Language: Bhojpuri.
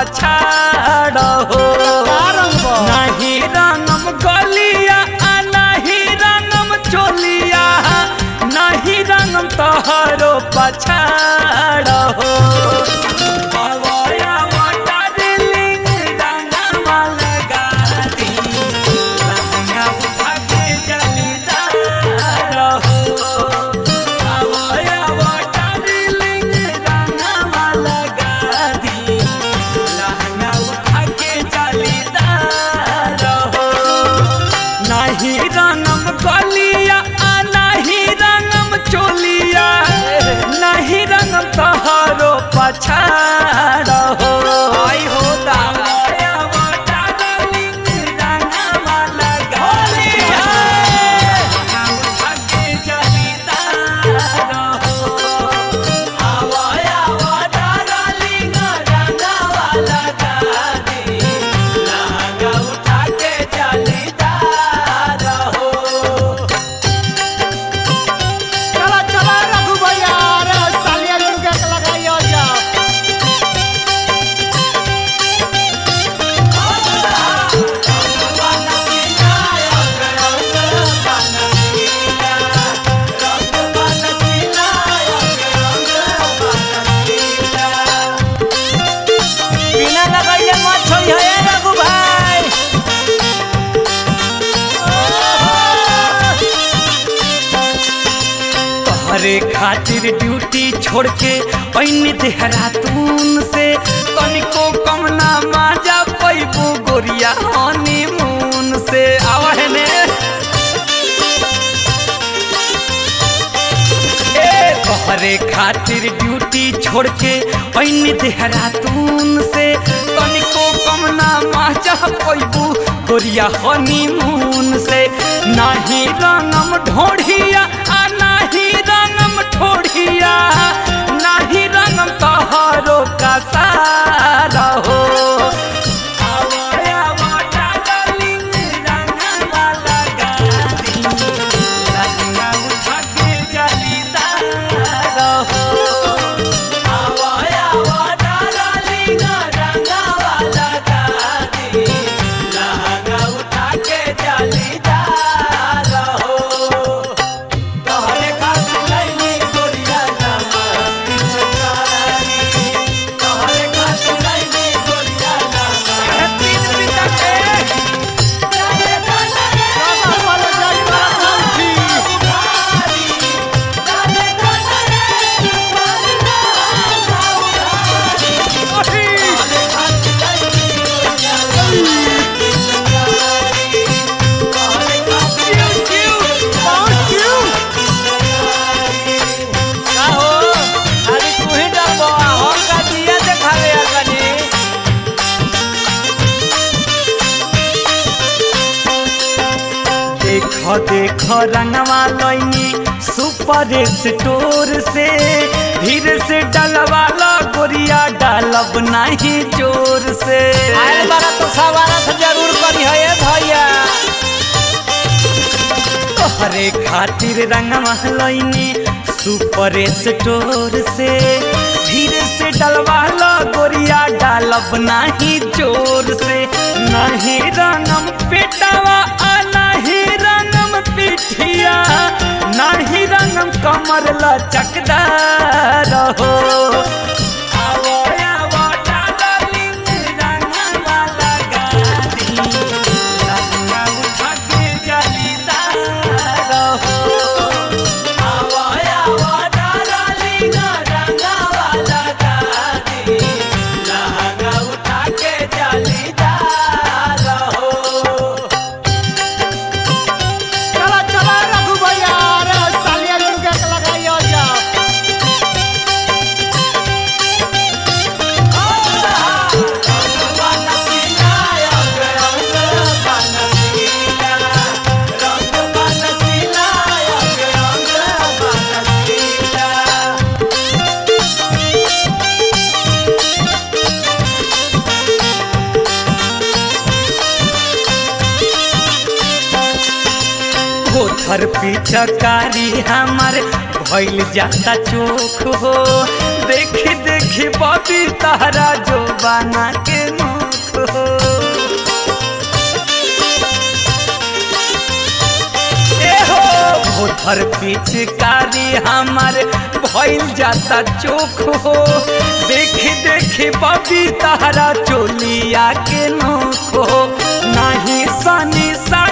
पछाड़ हो का रंग बा? नहीं रंगम गलिया आ नहीं रंगम चोलिया नहीं रंगम तोहरो पछाड़ हो अवया वाटरलिंग रंगमा लगा दी लहंगा उठा के जलीदार हो अवया वाटरलिंग रंगमा लगा दी लहंगा उठा के जलीदार हो नहीं रंगम गलिया आ नहीं रंगम चोलिया नहीं रंगम तोहरो पछाड़ हो आई हो चला चला रघु भैया अरे सालिया लुंगे के लगाइयो जाओ बिना लगैले मत छोड़ी है रघु भाई तोहरे खातिर ड्यूटी छोड़ के पैन देहरातून से तनिको कम ना माजा पैबू गोरिया हनीमून से आवे ने ए तोहरे खातिर ड्यूटी छोड़ के पैन देहरातून से तनिको कम ना माजा पैबू गोरिया हनीमून से नाही रंगम ढोढ़िया आ नाही रंगम ठोढ़िया नाही रंगम तोहरो का सारा हो आवया वाटा डालिंग रंगवा लगा दी रंगा उठा के जलीदार हो आवया वाटा डालिंग रंगवा लगा दी रंगा उठा के जलीदार हो तोहरे खातिर लइनी गोरिया नामा पिचकारी तोहरे खातिर लइनी गोरिया नामा पीत पीता के जाने जाने बाबा वाला जाई वाला खांची जाने जाने पहुंच यू का हो खाली तू ही डरबो आ हम का दिया देखावे आ कनी देख देख रंगवा लइनी सुपर स्टोर से धीरे से डलवा लो गोरिया डालब नहीं जोर से आए बारा तो सवारा से जरूर करी है ये भैया तोहरे खातिर रंगवा लइनी सुपर स्टोर से धीरे से डलवा लो गोरिया डालब नहीं जोर से नहीं रंगम पेटवा आ नहीं रंगम पिठिया नहीं रंगम कमर लचकदार हो आवो आवो डालिंग रंगवा लगा दी रंगा उठा के जलीदार हो आवो आवो डालिंग रंगवा लगा दी रंगा उठा के जलीदार हो चला चला रघु भैया अरे सालिया लुंगे के लगाइयो जाओ पोथर पिचकारी हमर भइल जाता चोख हो देखी देखी बबी तारा जो बना के मुख हो ए हो भोथर पिचकारी हमार भइल जाता चोख हो देखी देखी बबी तारा चोलिया के नोख हो नहीं सनी सा